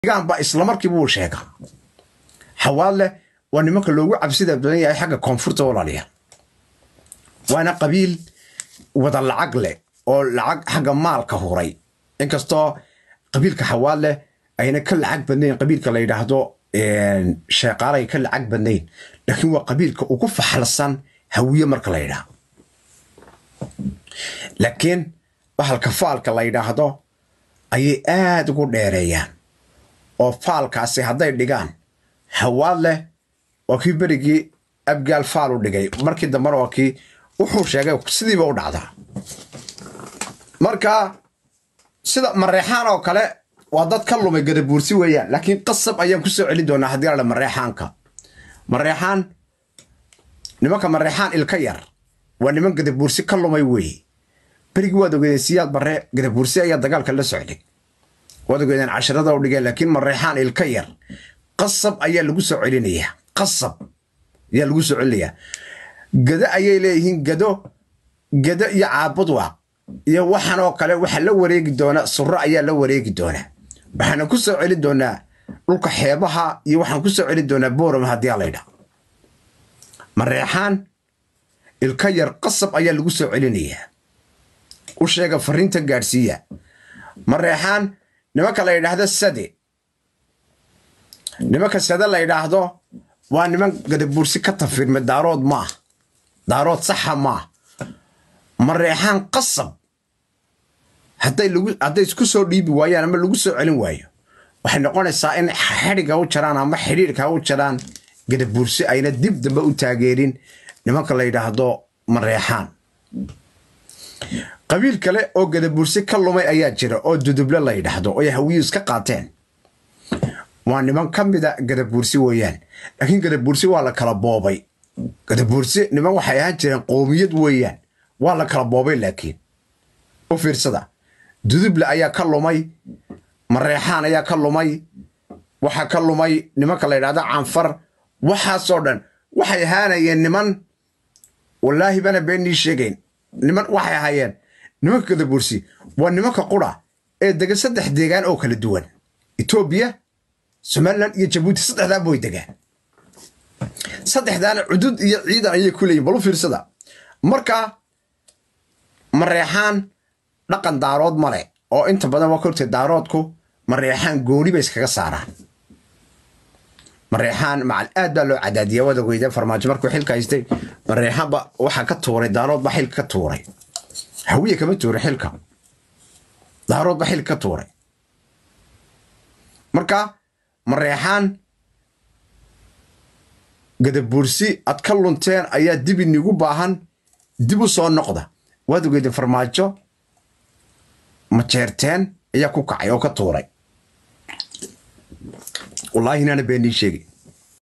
ba islamarkiiba uu sheega xawaadleh waa nimanka loogu cabsida badan yahay xagga koonfurta walaaliya waana qabiil wada lacag leh oo lacag xagga maalka huray inkastoo qabiilka xawaadleh ayna ka lacag badnayn qabiilka la yidhaahdo sheeqaalay ka lacag badnayn laakiin waa qabiilka ugu faxalsan hawiye marka la yidhaahdo laakiin bahalka faalka la yidhaahdo ayay aada ugu dheereeyaan oo faalkaasi hadday dhigaan hawaad leh waa kii berigii abgaal faal u dhigay markii dambena waa kii wuxuu sheegay sidiiba u dhacdaa marka sida mareexaan oo kale waa dad ka lumay gadabuursi weeyaan laakiin qasab ayaan ku soo celin doonaa haddii la mareexaanka mareexaan nimanka mareexaan ilka yar waa niman gadabuursi ka lumay weeye berigii waad ogeedeen siyaad barre gadabuursi ayaa dagaalka la socday waad ogeedeen casharada u dhigeen laakiin mareexaan ilka yar qasab ayaa lagu soo celinayaa qasab ayaa lagu soo celinayaa gado ayay leeyihiin gado gado iyo caabudwaaq iyo waxan oo kale waxaa la wareegi doonaa suro ayaa la wareegi doonaa waxaana ku soo celin doonaa dhulka xeebaha iyo waxaan ku soo celin doonaa boorama haddii alaydha mareexaan ilka yar qasab ayaa lagu soo celinayaa u sheega fariinta gaadhsiiya mareexaan nimanka la yidhaahdo sade nimanka sade la yidhaahdo waa niman gadabuursi ka tafirma daarood maah daarood saxa maah mareexaan qasab hadday isku soo dhiibi waayaan ama lagu soo celin waayo waxay noqonaysaa in xidhiga u jaraan ama xidhiirka u jaraan gadabuursi ayna dib dambe u taageerin nimanka la yidhaahdo mareexaan qabiil kale oo gadabuursi ka lumay ayaa jira oo duduble la yidhaahdo oy hawiyu iska qaateen waa niman ka mida gadabuursi weeyaan laakiin gadabuursi waa la kala boobay gadabuursi niman waxay ahaan jireen qoomiyad weeyaan waa la kala boobay laakiin u fiirsada duduble ayaa ka lumay mareexaan ayaa ka lumay waxaa ka lumay nimanka la yidhahdo canfar waxaasoo dhan waxay ahaanayeen niman wallaahi bana beennii sheegayn niman waxay ahaayeen nimanka gadabuursi waa nimanka qura ee dega saddex deegaan oo kala duwan etoobiya somalilan iyo jabuuti saddexdaaba way degaan saddexdaana cudud iyo ciidan ayay ku leeyihin bal u fiirsada marka mareexaan dhaqan daarood male oo inta badan waa kortee daaroodku mareexaan gooni bay iskaga saaraan mareexaan macal aad baa loo cadaadiya waad ogeyda farmaajo markuu xilka haystay mareexaanba waxaa ka tuuray daarood baa xilka ka tuuray hawiye kama tuuray xilka daarood baa xilka ka tuuray marka mareexaan gadabuursi ad ka lunteen ayaa dib inigu baahan dib u soo noqda waad ogeyda farmaajo majeerteen ayaa ku kacay oo ka tuuray wallaahi inaana beenii sheegi